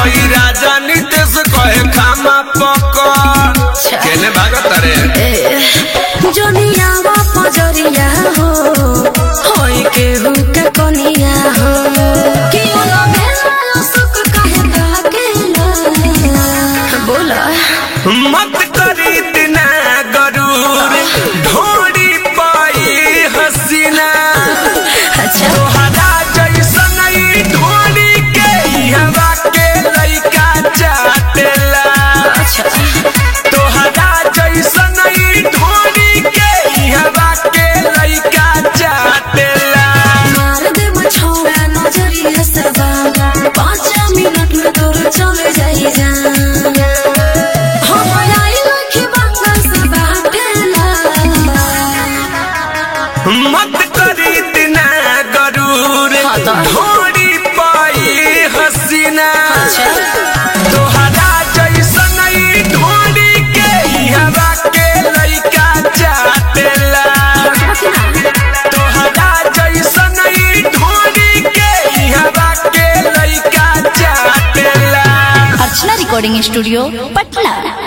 हई राजा नितेश कहे खामा पकड़ केने भागत रे जोनियावा पजरिया हो होई केहू के कनिया हो कि ओला भेला सुख काहे ताकेला बोला मत करी दिना गरूर ढोड़ी पाई हसीना अच्छा तोहरा जैसन ई ढोड़ी के हवा के लइका चाटेला अच्छा तोहरा जैसन ई ढोड़ी के हवा के लइका चाटेला मार दे मछोड़ा नजरिया से बागा पाँच मिनट में तोर चले जाई जान हम आई लखी बंगल से बाटेला मत करी दिना गरूर हाँ तो। ढोड़ी पाई हसीना अच्छा तोहरा जैसन ई ढोड़ी के हवा के लइका चाटेला तोहरा जैसन ई ढोड़ी के हवा के लइका चाटेला अर्चना रिकॉर्डिंग स्टूडियो पटना